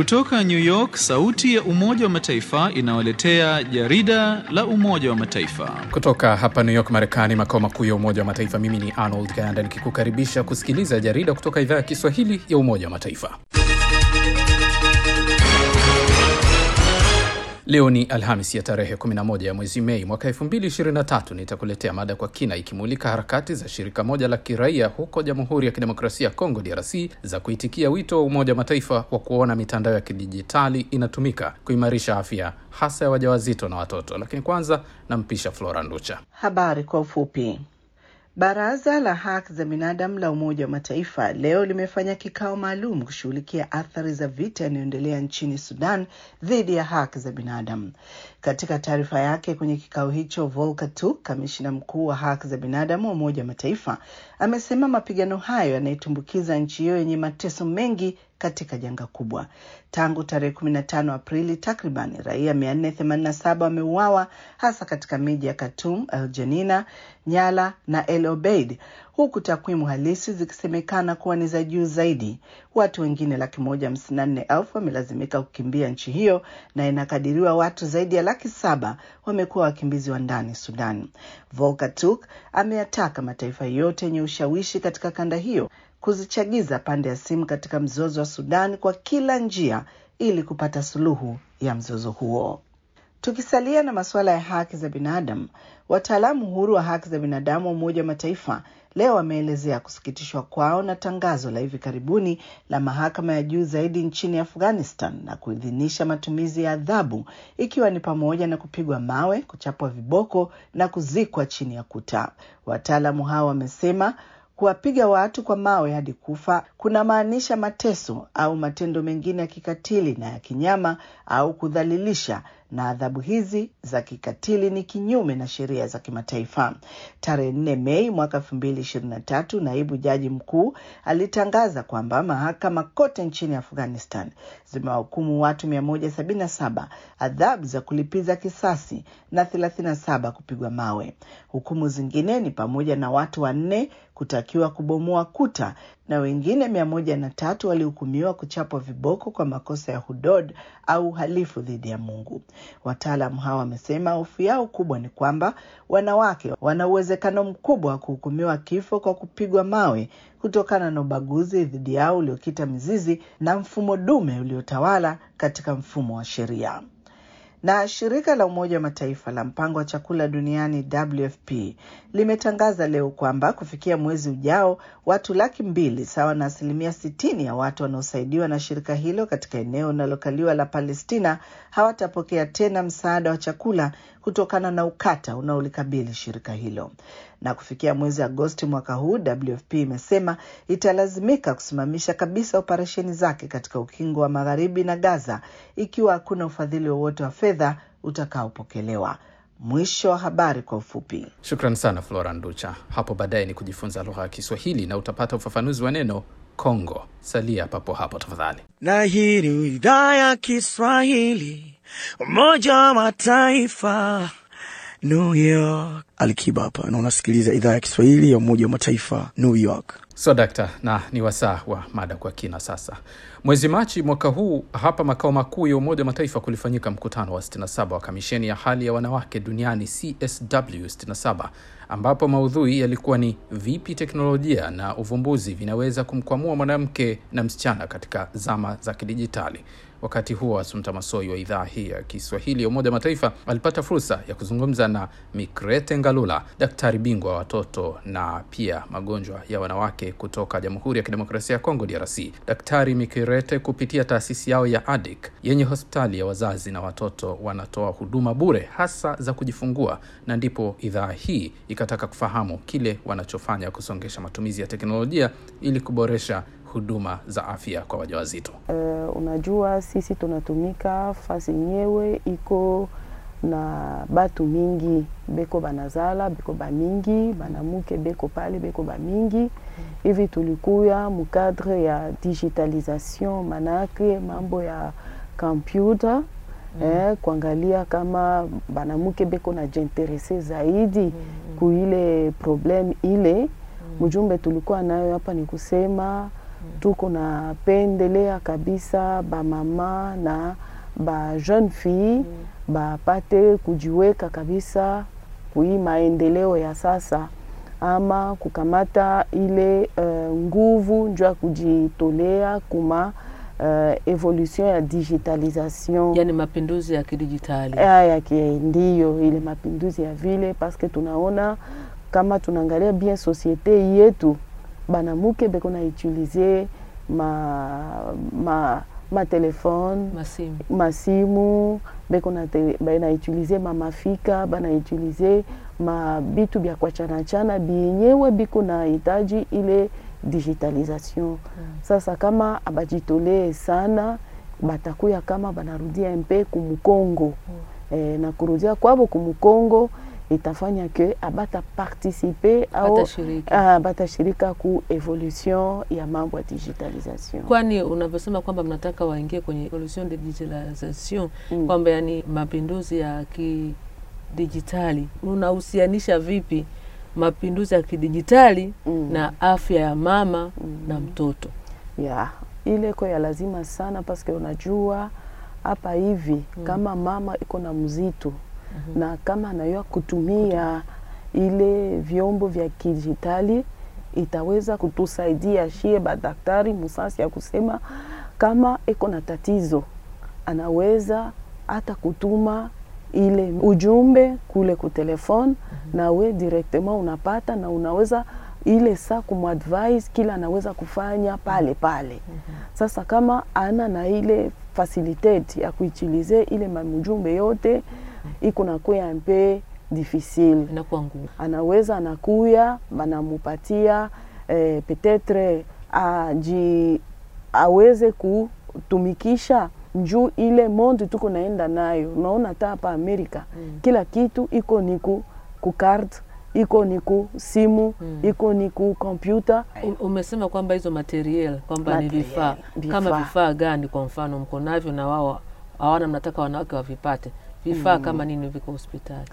Kutoka New York, sauti ya Umoja wa Mataifa inawaletea jarida la Umoja wa Mataifa. Kutoka hapa New York, Marekani, makao makuu ya Umoja wa Mataifa, mimi ni Arnold Ganda nikikukaribisha kusikiliza jarida kutoka idhaa ya Kiswahili ya Umoja wa Mataifa. Leo ni Alhamis ya tarehe 11 ya mwezi Mei mwaka 2023. Nitakuletea mada kwa kina ikimulika harakati za shirika moja la kiraia huko Jamhuri ya Kidemokrasia ya Kongo, DRC, za kuitikia wito wa Umoja wa Mataifa wa kuona mitandao ya kidijitali inatumika kuimarisha afya hasa ya wajawazito na watoto. Lakini kwanza nampisha Flora Nducha. Habari kwa ufupi. Baraza la haki za binadamu la Umoja wa Mataifa leo limefanya kikao maalum kushughulikia athari za vita yanayoendelea nchini Sudan dhidi ya haki za binadamu. Katika taarifa yake kwenye kikao hicho, Volker Turk, kamishina mkuu wa haki za binadamu wa Umoja wa Mataifa, amesema mapigano hayo yanaitumbukiza nchi hiyo yenye mateso mengi katika janga kubwa. Tangu tarehe 15 Aprili, takriban raia 487 wameuawa hasa katika miji ya Khartoum, El Janina, Nyala na El Obeid, huku takwimu halisi zikisemekana kuwa ni za juu zaidi. Watu wengine laki moja hamsini na nne elfu wamelazimika kukimbia nchi hiyo na inakadiriwa watu zaidi ya laki saba wamekuwa wakimbizi wa ndani Sudan. Volker Turk ameyataka mataifa yote yenye ushawishi katika kanda hiyo kuzichagiza pande ya simu katika mzozo wa Sudan kwa kila njia ili kupata suluhu ya mzozo huo. Tukisalia na masuala ya haki za binadamu, wataalamu huru wa haki za binadamu wa Umoja wa Mataifa leo wameelezea kusikitishwa kwao na tangazo la hivi karibuni la mahakama ya juu zaidi nchini Afghanistan na kuidhinisha matumizi ya adhabu ikiwa ni pamoja na kupigwa mawe, kuchapwa viboko na kuzikwa chini ya kuta. Wataalamu hao wamesema kuwapiga watu kwa mawe hadi kufa kunamaanisha mateso au matendo mengine ya kikatili na ya kinyama au kudhalilisha, na adhabu hizi za kikatili ni kinyume na sheria za kimataifa. Tarehe nne Mei mwaka elfu mbili ishirini na tatu, naibu jaji mkuu alitangaza kwamba mahakama kote nchini Afghanistan zimewahukumu watu mia moja sabini na saba adhabu za kulipiza kisasi na thelathini na saba kupigwa mawe. Hukumu zingine ni pamoja na watu wanne kutakiwa kubomoa kuta na wengine mia moja na tatu walihukumiwa kuchapwa viboko kwa makosa ya hudod au uhalifu dhidi ya Mungu. Wataalamu hawa wamesema hofu yao kubwa ni kwamba wanawake wana uwezekano mkubwa wa kuhukumiwa kifo kwa kupigwa mawe kutokana na ubaguzi dhidi yao uliokita mizizi na mfumo dume uliotawala katika mfumo wa sheria na shirika la Umoja wa Mataifa la mpango wa chakula duniani WFP limetangaza leo kwamba kufikia mwezi ujao watu laki mbili sawa na asilimia sitini ya watu wanaosaidiwa na shirika hilo katika eneo linalokaliwa la Palestina hawatapokea tena msaada wa chakula kutokana na ukata unaolikabili shirika hilo. Na kufikia mwezi Agosti mwaka huu, WFP imesema italazimika kusimamisha kabisa operesheni zake katika ukingo wa magharibi na Gaza ikiwa hakuna ufadhili wowote wa fedha utakaopokelewa. Mwisho wa habari kwa ufupi. Shukran sana Flora Nducha. Hapo baadaye ni kujifunza lugha ya Kiswahili na utapata ufafanuzi wa neno Kongo. Salia papo hapo tafadhali. Na hii ni idhaa ya Kiswahili, Umoja wa Mataifa, New York. Alikiba hapa na unasikiliza idhaa ya Kiswahili ya Umoja wa Mataifa, New York. So dakta, na ni wasaa wa mada kwa kina sasa. Mwezi Machi mwaka huu hapa makao makuu ya Umoja wa Mataifa kulifanyika mkutano wa 67 wa kamisheni ya hali ya wanawake duniani CSW 67 ambapo maudhui yalikuwa ni vipi teknolojia na uvumbuzi vinaweza kumkwamua mwanamke na msichana katika zama za kidijitali. Wakati huo Asumta Masoi wa idhaa hii ya Kiswahili ya Umoja wa Mataifa alipata fursa ya kuzungumza na Mikrete Ngalula, daktari bingwa wa watoto na pia magonjwa ya wanawake kutoka Jamhuri ya Kidemokrasia ya Kongo, DRC. Daktari Mikrete kupitia taasisi yao ya ADIK yenye hospitali ya wazazi na watoto wanatoa huduma bure hasa za kujifungua, na ndipo idhaa hii ikataka kufahamu kile wanachofanya kusongesha matumizi ya teknolojia ili kuboresha huduma za afya kwa wajawazito. Uh, unajua sisi tunatumika fasi yenyewe iko na batu mingi beko banazala beko bamingi banamuke beko pale beko bamingi hivi, tulikuya mukadre ya digitalisation, manake mambo ya kompyuta mm. eh, kuangalia kama banamuke beko na jinterese zaidi mm. kuile problem ile mm. Mjumbe tulikuwa nayo hapa ni kusema tuko na pendelea kabisa bamama na ba jeune fille bapate kujiweka kabisa kui maendeleo ya sasa ama kukamata ile uh, nguvu njo ya kujitolea kuma uh, evolution ya digitalisation yani mapinduzi ya kidijitali haya ke ndiyo ile mapinduzi ya vile paske tunaona kama tunaangalia bien societe yetu banamuke beko na utilize ma, ma, ma telefone masimu masimu beko na te- banautilize mamafika banautilize mabitu bya kwachanachana bienyewe biko na hitaji ile digitalisation sasa kama abajitolee sana batakuya kama banarudia mpe kumukongo eh, na kurudia kwabo kumukongo itafanya ke abata participe au Batashiriki. ah, batashirika ku evolution ya mambo ya digitalisation kwani unavyosema kwamba mnataka waingie kwenye evolution de digitalisation Mm. kwamba yani mapinduzi ya kidijitali unahusianisha vipi mapinduzi ya kidijitali Mm. na afya ya mama na mtoto ya ile ko ya lazima sana paske unajua hapa hivi kama mama iko na mzito na kama anayua kutumia ile vyombo vya kidijitali itaweza kutusaidia shie badaktari musasi ya kusema kama iko na tatizo anaweza hata kutuma ile ujumbe kule ku telefone na we directement unapata na unaweza ile saa kumadvise kila anaweza kufanya pale pale. Sasa kama ana na ile facilitate ya kuutilize ile mamujumbe yote iko nakuya mpe difficile inakuwa ngumu anaweza anakuya banamupatia eh, petetre aji aweze kutumikisha njuu ile monde tuko naenda nayo. Unaona hata hapa Amerika Mm. kila kitu iko ni ku, ku card iko ni ku simu Mm. iko ni ku kompyuta U- umesema kwamba hizo material kwamba ni Material, vifaa kama vifaa. vifaa gani kwa mfano mko navyo na wao hawana mnataka wanawake wavipate vifaa kama nini viko hospitali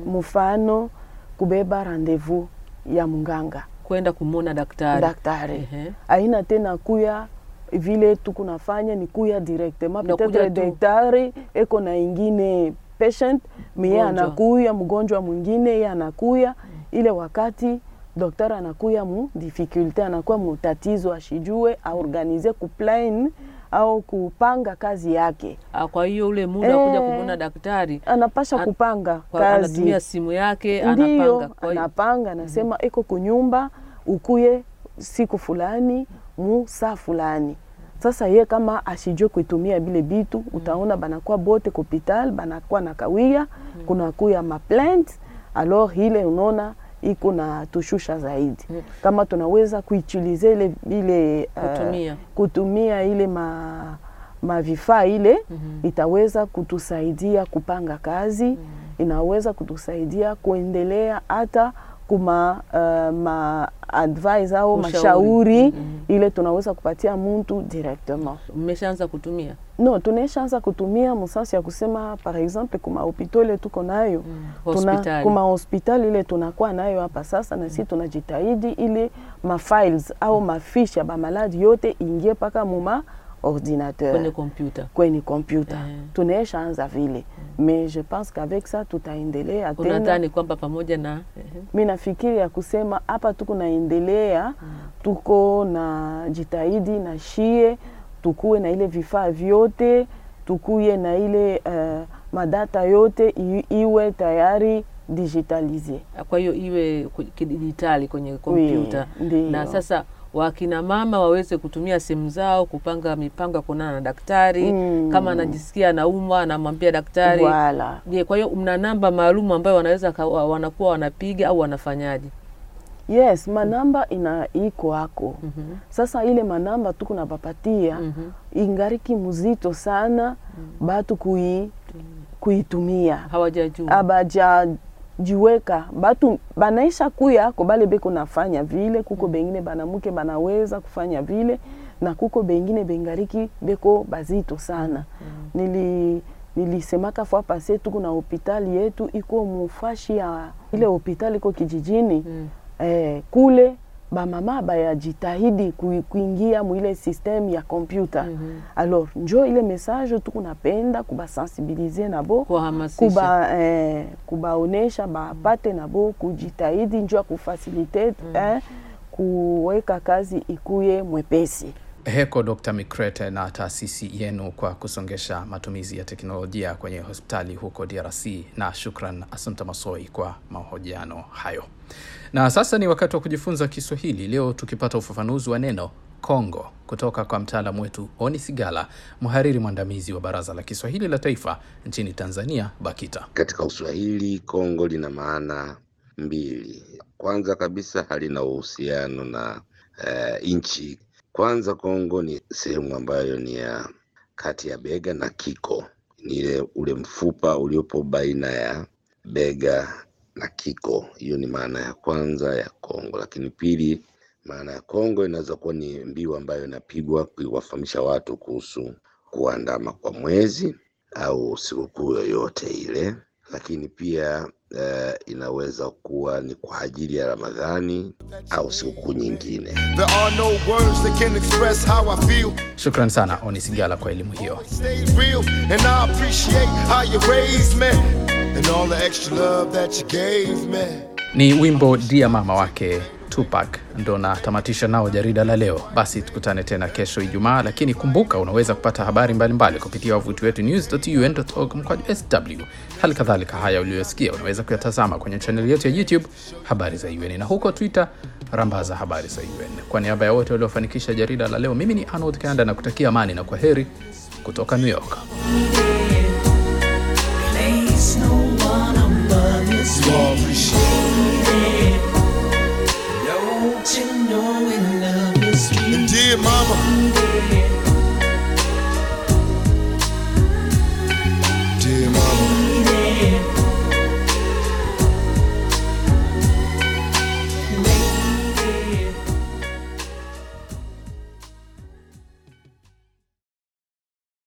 mfano kubeba rendezvous ya munganga kwenda kumwona daktari daktari Ehe. aina tena kuya vile tukunafanya ni kuya directement Unakuja peut-être tu. daktari eko na ingine patient miye Mgonjwa. anakuya mgonjwa mwingine ye anakuya ile wakati daktari anakuya mu difficulté anakuwa mu tatizo ashijue aorganize kuplan au kupanga kazi yake Ah, kwa hiyo ule muda wa kuja Eh. kumwona daktari anapasha An- kupanga kwa- kazi anatumia simu yake ndiyo anapanga kwa hiyo anapanga anasema iko kunyumba ukuye siku fulani mu saa fulani sasa ye kama ashijue kuitumia bile bitu utaona banakuwa bote kuhopital banakuwa na kawia kunakuya maplainte alors ile unaona iko na tushusha zaidi Mm. kama tunaweza kuutilize ile ile eh, Kutumia. kutumia ile ma mavifaa ile Mhm. itaweza kutusaidia kupanga kazi inaweza kutusaidia kuendelea hata kuma uh, ma advice au Ushauri. mashauri Mhm. ile tunaweza kupatia mtu directement mmeshaanza kutumia no tunaishaanza kutumia msasi ya kusema par exemple kuma hopitali ile tuko nayo tuna, hospitali kuma hospitali ile tunakuwa nayo hapa sasa na sisi tunajitahidi ile mafiles au mafiche ya bamaladi yote ingie mpaka muma ordinateur kwenye kompyuta kwenye kompyuta Eh. tunaisha anza vile mais je pense qu'avec ça tutaendelea tena unadhani kwamba pamoja na ehe, mi nafikiri ya kusema hapa tuko naendelea tuko na jitahidi na shie tukuwe na ile vifaa vyote tukuye na ile uh, madata yote i, iwe tayari digitalize kwa hiyo iwe ku- kidijitali kwenye kompyuta ndiyo. na sasa wakina mama waweze kutumia simu zao kupanga mipango ya kuonana na daktari Mm. kama anajisikia anaumwa anamwambia daktari Voilà. je kwa hiyo mna namba maalum ambayo wanaweza ka- wa- wanakuwa wanapiga au wanafanyaje yes manamba ina iko ako Mhm. sasa ile manamba tuko napapatia Mhm. ingariki mzito sana batu kui, kuitumia hawajajua abajajiweka batu banaisha kuya ko bale beko nafanya vile kuko bengine banamuke banaweza kufanya vile na kuko bengine bengariki beko bazito sana nili nilisemaka fwa pase tuko na hopitali yetu iko mufashi ya ile hopitali iko kijijini Mm. eh, kule bamama bayajitahidi kui- kuingia mwile systeme ya kompyuta alors njo ile message tukunapenda kubasensibilize nabo Kuwahamasisha. kuba eh, kubaonesha bapate nabo kujitahidi njo ya kufasilite eh, kuweka kazi ikuye mwepesi Heko Dr. Mikrete na taasisi yenu kwa kusongesha matumizi ya teknolojia kwenye hospitali huko DRC, na shukran Asante Masoi kwa mahojiano hayo. Na sasa ni wakati wa kujifunza Kiswahili, leo tukipata ufafanuzi wa neno Kongo kutoka kwa mtaalamu wetu Oni Sigala, mhariri mwandamizi wa Baraza la Kiswahili la Taifa nchini Tanzania, BAKITA. Katika Uswahili Kongo lina maana mbili. Kwanza kabisa halina uhusiano na uh, nchi. Kwanza Kongo ni sehemu ambayo ni ya kati ya bega na kiko, ni ile ule mfupa uliopo baina ya bega na kiko. Hiyo ni maana ya kwanza ya Kongo. Lakini pili, maana ya Kongo inaweza kuwa ni mbiu ambayo inapigwa kuwafahamisha watu kuhusu kuandama kwa mwezi au sikukuu yoyote ile, lakini pia eh, inaweza kuwa ni kwa ajili ya Ramadhani au sikukuu nyingine. There are no words that can express how I feel. Shukran sana Oni Sigala kwa elimu hiyo. Stay real, and I appreciate how you raised me and all the extra love that you gave me. Ni wimbo Dia Mama wake Tupac ndo natamatisha nao jarida la leo. Basi tukutane tena kesho Ijumaa, lakini kumbuka unaweza kupata habari mbalimbali mbali kupitia wavuti wetu news.un.org mkwaju sw. Hali kadhalika haya uliyosikia unaweza kuyatazama kwenye chaneli yetu ya YouTube habari za UN na huko Twitter rambaza habari za UN. Kwa niaba ya wote waliofanikisha jarida la leo, mimi ni Arnold Kanda na kutakia amani na kwa heri kutoka New York. Place no one above this You all appreciate Don't you know we love you, sweet it. And dear mama,